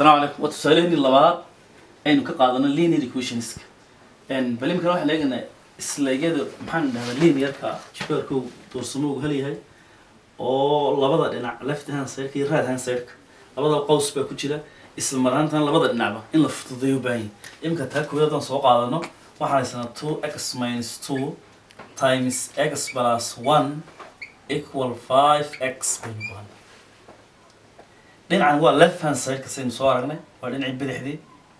السلام عليكم وتسألني اللبعض aynu ka qaadano linear equationska bal imika waxaan eegaynaa isleegyada maxaan dhahdaa linearka jibeerku doorsamo uu helyahay oo labada dhinac left hand sideka iyo right hand sideka labada qows baa ku jira isla maraantan labada dhinacba in la fududeeyo u baahan yahay imika taa koowaad haddaan soo qaadano waxaan haysanaa two x minus two times x plus one equal five x baynu bahan dhinacan waa left hand sideka saynu soo aragnay waa dhinacii bidixdii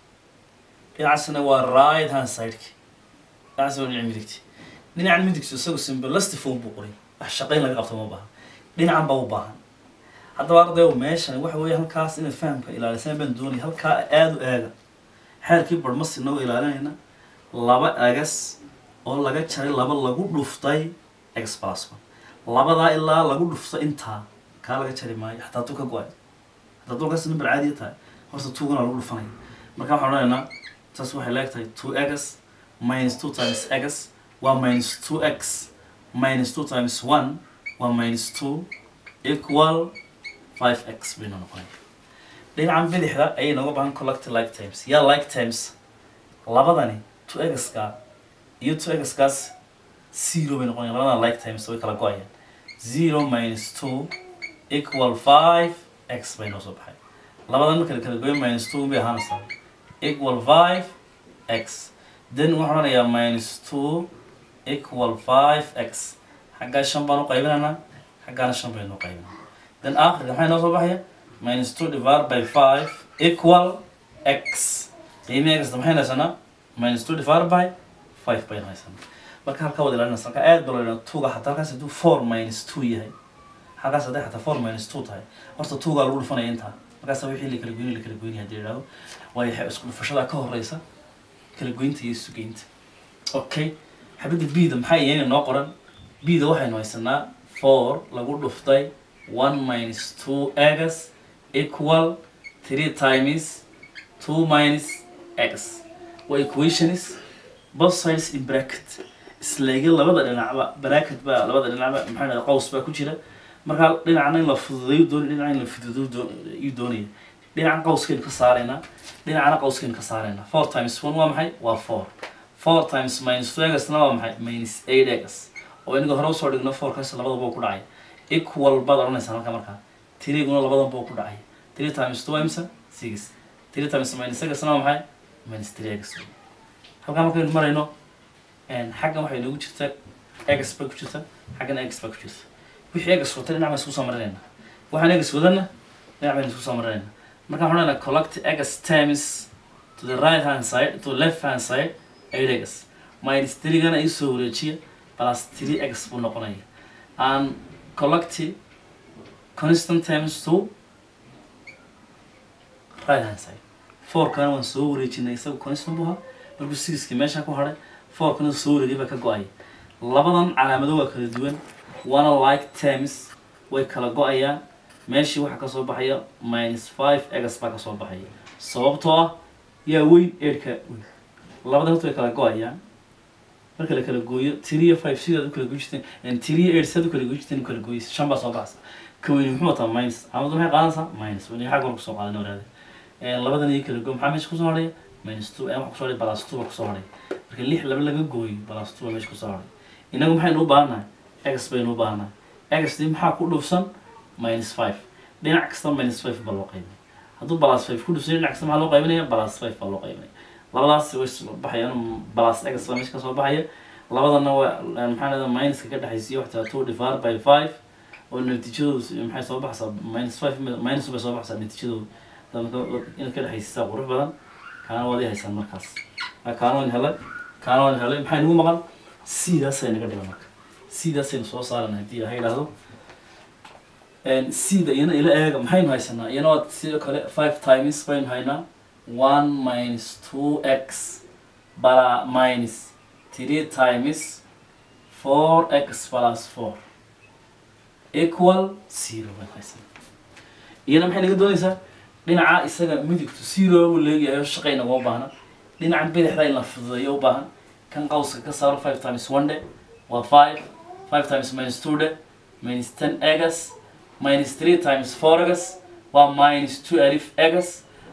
dhinacasna waa right hand sideki dhinacaas waa dhinaca midigti dhinacan midigtu isagu simbolistic form buu qoray wax shaqayn laga qabto ma baahan dhinacan baa u baahan haddaba ardayo meeshan waxa weeye halkaas inaad fahamka ilaalisaan baan doonaya halkaa aada u eega xeerkii barmasi noo ilaalinayna laba egas oo laga jaray laba lagu dhuftay ex plus one labadaa ilaa lagu dhufto intaa kaa laga jari maayo xataa tu ka go-ay hataa dulkaas number caadiya tahay horta tugana lagu dhufanaya marka waxaan odhanaynaa taas waxay leegtahay two x minus two times x waa minus two x minus two times one waa minus two equal five x baynu noqonaya dhinacan bidixda ayay nooga baahan collect like times yaa like times labadani two x-ka iyo two x-kaas zero bay noqonayaan labadana like times way kala go-ayaan zero minus two equal five x bay noo soo baxay labadan marka la kala goyo minus two bay ahaanaysaa equal five x then waxaan odhanayaa minus two equal five x xaggaa shan baan u qaybinaynaa xaggaana shan baynu u qaybinaa then aakhirka maxay noo soo baxaya minus two divided by five equal x qiimihi xda maxay haysanaa minus two divided by five baynu haysanaa marka halkaa wada ilaalinaysa halkaa aad baa loo tuga xataa halkaas hadduu four minus two yahay halkaas hadday xataa four minus two tahay horta tugaa lagu dhufanaya intaa markaasa wixii la kala goyni la kala goyni haddii idhahdo waayo isku dhufashada ka horeysa kala goynta iyo sugeynta okay xabadda bida maxaa iyana noo qoran bida waxaynu haysanaa four lagu dhuftay one minus two x equal three times two minus x waa equations both sides in bracket isleega labada dhinacba bracket baa labada dhinacba maxaa dhahda qaws baa ku jira markaa dhinacna in la fududeeyo doon dhinaca in la fududeeyo doon iyuu doonaya dhinacan qawskaynu ka saaraynaa dhinacana qawskaynu ka saaraynaa four times one waa maxay waa four four times minus two egasna waa maxay minus eight egas oo inaga hore usoo dhigno fourkaas labadaba ku dhacay equal baad odhanaysaa halka markaa tiriguna labadanba ku dhacay three times two imsa six three times minus egasna waa maxay minus three egas halkaa markaynu marayno xaggan waxay noogu jirta egas baa ku jirta xaggan egas baa ku jirta wixii egas watay dhinac baan isku soo marinayna waxaan egas wadana dhinac baynu isku soo marinayna markaan waxaan odhanaa collect egas times to the right hand side to the left hand side eight egas minus three-gana isoo wareejiya plus three egas buu noqonaya and collect constant times to right hand side four-kana waan soo wareejinay isaga constant buu ahaa markuu sixkii meesha ku hadhay four-kana soo wareegay baa ka go-aya labadan calaamado waa kala duwan waana like terms way kala go-ayaan meeshii waxaa kasoo baxaya minus five egas baa kasoo baxaya sababtoo ah yaa weyn eedhka weyn labada horta way kala go-ayaan marka la kala gooyo three iyo five sidaad u kala goy jirteen three iyo eight sidaad u kala goy jirteen u kala gooysa shan baa soo baxaysa ka weyni muxuu wataa minus caamadu maxay qaadanaysaa minus wani xagga hore kusoo qaadan waraade labadan iyo kala gooy maxaa meesha kusoo hadhaya minus two waxa kusoo hadhay balas two baa kusoo hadhay marka lix laba laga gooyo balas two baa meesha kusoo hadhay inagu maxaynu u baahannahay egas baynu u baahannahay egasdii maxaa ku dhufsan minus five dhinac kasta minus five baa loo qaybinaya hadduu balas five ku dhufsay dhinac kasta maxaa loo qaybinaya balas five baa loo qaybinaya labadaas way baxayaan balas egas baa meesha kasoo baxaya labadana waa maxaa lahda minuska ka dhexaysiya waxtaa two divided by five oo natiijadoodu maxay soo baxaysaa minus five minus bay soo baxaysaa natiijadoodu inaad ka dhexaysiisaa qurux badan kaana waad i haysaan markaas kaana waan helay kaana waan helay maxay nagu maqan sidaasay naga dhigan marka sidaasaynu soo saarana haddii ha idhaahdo sida iyana ila eega maxaynu haysanaa iyana waa sidoo kale five times baynu haynaa one minus two x bala minus three times four x plus four equal zero baynu haysanaa iyana maxay naga doonaysaa dhinaca isaga midigtu zero buu leegayahay shaqay naguma baahna dhinacan bidixda in la fududeeyo u baahan kan qawska ka saaro five times one day waa five five times minus two day minus ten egas minus three times four egas waa minus two alif egas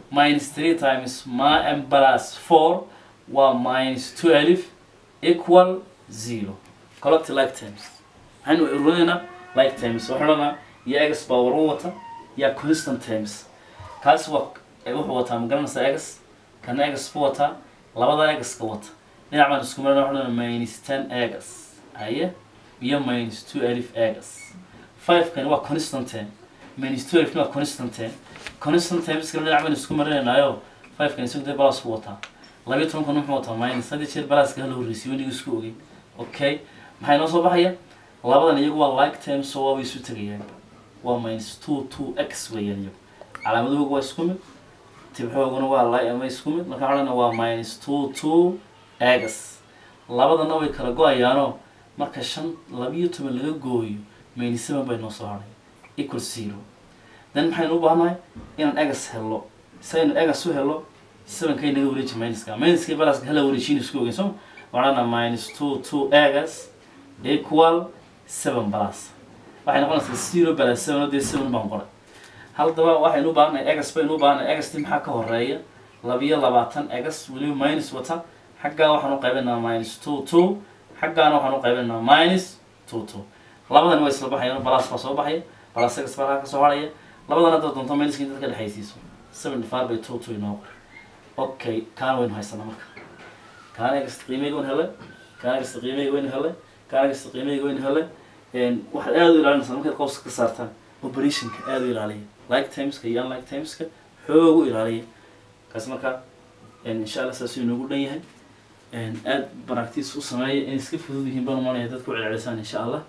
minus three times ma m plus four waa minus twelve equal zero collect like terms waxaynu ururinaynaa like terms waxaan odhanaa iyo x baa waran wata iyo constant terms kaas waa ee wuxuu wataa magaranaysa x kana x ku wataa labada x ka wata dhinac baan isku marana waxaan odhanaa minus ten x haye iyo minus two alif x five kani waa constant term minus twelve waa constant term constant terms kale dhinac baan isku marinaynayo five kani isagu dee balas ku wataa labiyo tobankan wuxuu wataa minus hadii jeer balaaska hala horreysay weniga isku ogey okay maxay noo soo baxaya labadan iyagu waa like terms oo waabay isu tegayaan waa minus two two x weeyaan iyagu calaamadahoogu waa isku mid tibxooguna waa li ama isku mid marka waxaan waa minus two two x labadana way kala go-ayaanoo marka shan labiyo toban laga gooyo minus seven bay noo soo hadhay equal zero then maxaynu u baahanahay inaan egas helo saynu egas u helo sevenkay naga wareeji minuska minuskii balaska hala wareejiin isku ogeyn soo waxaana minus two two egas equal seven plus waxay noqonaysaa zero plus seven oo dee seven baan qoray haddaba waxaynu u baahanay egas baynu u baahanay egasti maxaa ka horeeya labiyo labaatan egas weliba minus wata xaggaa waxaan u qaybinaynaa minus two two xaggaana waxaan u qaybinaynaa minus two two labadan way isla baxayaan balas baa soo baxaya balas egas baa halkaa ka soo haraya labadan haddaad doonto minuska intaad ka dhexaysiiso seventy five by two two inoo qor okay kaana waynu haysanaa marka kaana egasta qiimeyga waynu helay kaana egasta qiimeyga waynu helay kaana egasta qiimeyga waynu helay waxaad aada u ilaalinaysaa markaad qowska ka saartaan operationka aada u ilaaliya like timeska iyo unlike timeska xoog u ilaaliya kaas marka insha allah saasuu inoogu dhan yahay aada baragtiis u sameeya inay iska fudud yihiin baan umaanaya dadku celcelisaan insha allah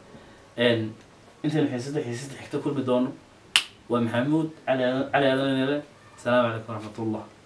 intaynu xiisada xiisada xigta kulmi doono waa maxamuud cali cali aadan asalaamu calaykum waraxmat ullah